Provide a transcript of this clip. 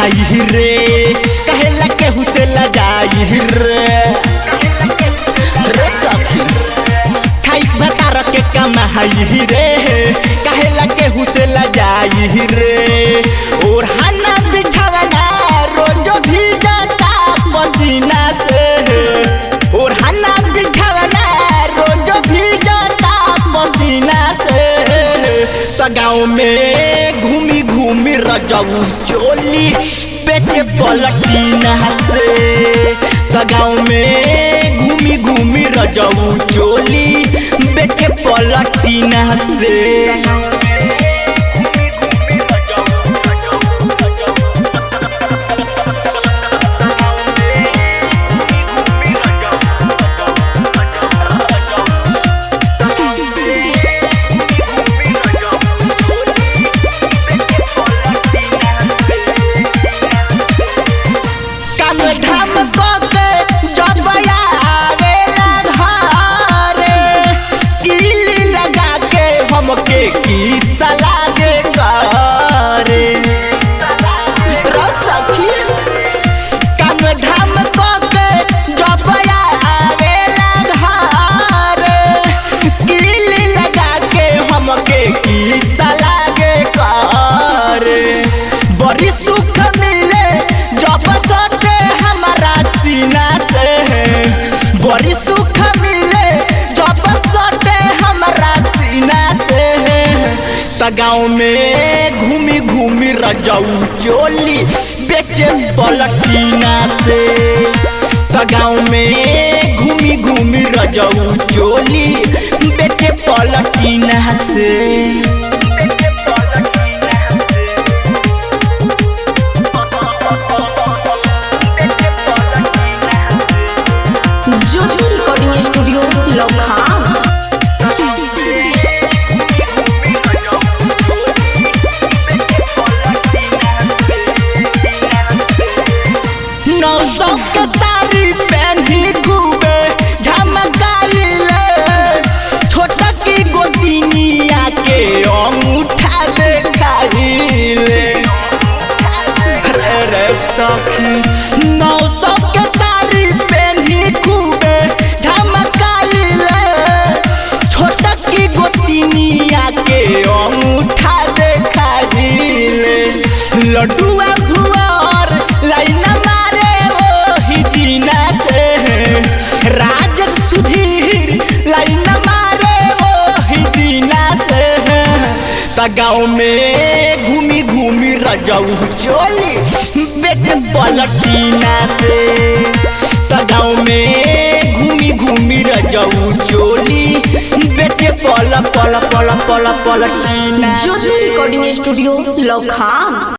कमाई रे कहेला केहू से लजाई रे रे सखी खाई भतार के कमाई रे कहेला केहू से लजाई रे और हना बिछावना रोजो भी जाता पसीना से और हना बिछावना रोजो भी जाता पसीना से तो गाँव में घूमी घूमी रजऊ चोली बेचे पलटीना से तो गाँव में घूमी घूमी रजऊ चोली बेचे पलटीना से काम धाम के जब आवेला घरे किली लगा के हमके की सलागे करे रसखी काम धाम के जब आवेला घरे किली लगा के हमके की सलागे करे बड़ी सुख मिले जब सटे हमारा सीना से बड़ी सुख मिले जब सटे हमारा सीना से त गाँव में घूमी घूमी रजऊ चोली बेचे पलटीना से त गाँव में घूमी घूमी रजऊ चोली बेचे पलटीना से ज्योति रिकॉर्डिंग स्टूडियो लखा नौ सौ के साड़ी पहनी खूबे झमकाइले छोटा की गोदिनिया के अंगूठा देखाइले रे रे सखी नौ सौ के साड़ी पहनी खूबे झमकाइले छोटा की गोदिनिया के अंगूठा देखाइले लड्डुआ भुआर लाइन मारे ओही दिना से राज सुधीर लाइन मारे ओही दिना से त गाँव में घूमी घूमी रजऊ चोली बेच पलटीना से त गाँव में घूमी घूमी रजऊ चोली बेच पल पल पल पल पलटीना ज्योति रिकॉर्डिंग स्टूडियो लखा